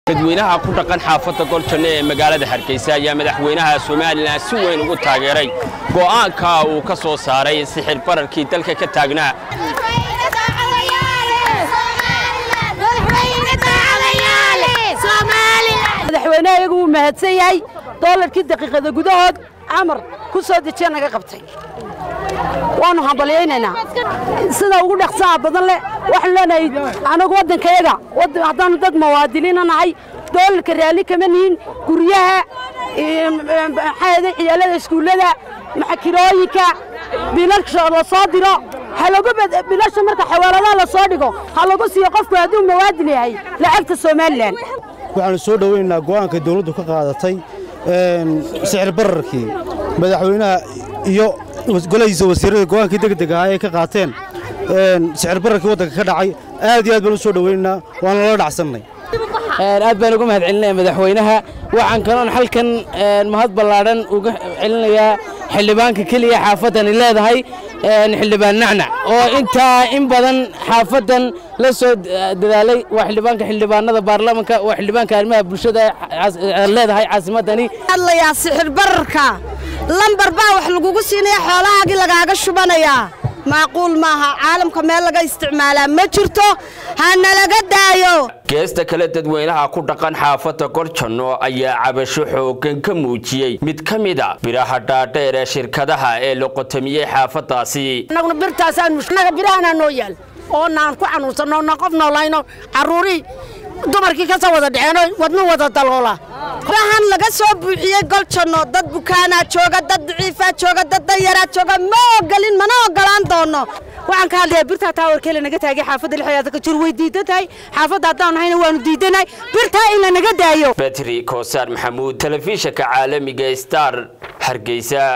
dadweynaha ku dhaqan xaafadda goljanno ee magaalada hargeysa ayaa madaxweynaha somalilan si weyn ugu taageeray go'aanka uu ka soo saaray sixir bararkii dalka ka taagnaa madaxweynaha iyagu wuu mahadsan yahay doolarkii daqiiqada gudahood amar ku soo dejiya naga qabtay waannu hambalyaynaynaa sida ugu dhaqsaha badan leh waxaanu leenahay anagu waddankayaga haddaannu dad muwaadiniina nahay doolarka raalli kama nihin guryaha maxaahda ciyaalada iskuullada maxakirooyinka biilasha la soo diro bilasha marka xawaaladaha la soo dhigo ha lagu siiyo qofku hadduu muwaadin yahay lacagta somalilan waxaanu soo dhowaynaynaa go'aanka dawladdu ka qaadatay sixir bararkii madaxweynaha iyo golahiisa wasiirrada go'aankii degdeg ahaa ay ka qaateen sixir bararkii waddanka ka dhacay aad iyo aad baan u soo dhowaynaynaa waana lala dhacsannay aad baan uga mahad celinaya madaxweynaha waxaan kaloon halkan mahad ballaadhan uga celinayaa xildhibaanka keliya xaafaddani leedahay xildhibaan nacnac oo intaa in badan xaafaddan la soo dadaalay waa xildhibaanka xildhibaanada baarlamanka waa xildhibaanka arrimaha bulshada leedahay caasimaddani hadlayaa sixir bararka lambar baa wax lagugu siinaya xoolahaagii lagaaga shubanayaa macquul maaha caalamka meel laga isticmaalaa ma jirto ha nalaga daayo geesta kale dadweynaha ku dhaqan xaafadda goljanno ayaa cabasho xooggan ka muujiyey mid ka mida biraha dhaadheer ee shirkadaha ee la qotamiyey xaafaddaasi annaguna birtaasaannaga birahanaa noo yaal oo naan ku xanuunsanno na qof noolayno carruurii dumarkii ka soo wada dhaceenoo wadnu wada daloola rahan laga soo buuxiyey goljanno dad bukaanaa jooga dad daciifaa jooga dad danyaraa jooga ma ogolin mana ogolaan doono waxaan ka hadlayaa birtaa taawarkeela naga taagay xaafadda lixdaada ka jir way diidan tahay xaafadda haddaan nahayna waanu diidanahay birtaa in la naga daayo betri koosaar maxamuud telefishinka caalamiga star hargeysa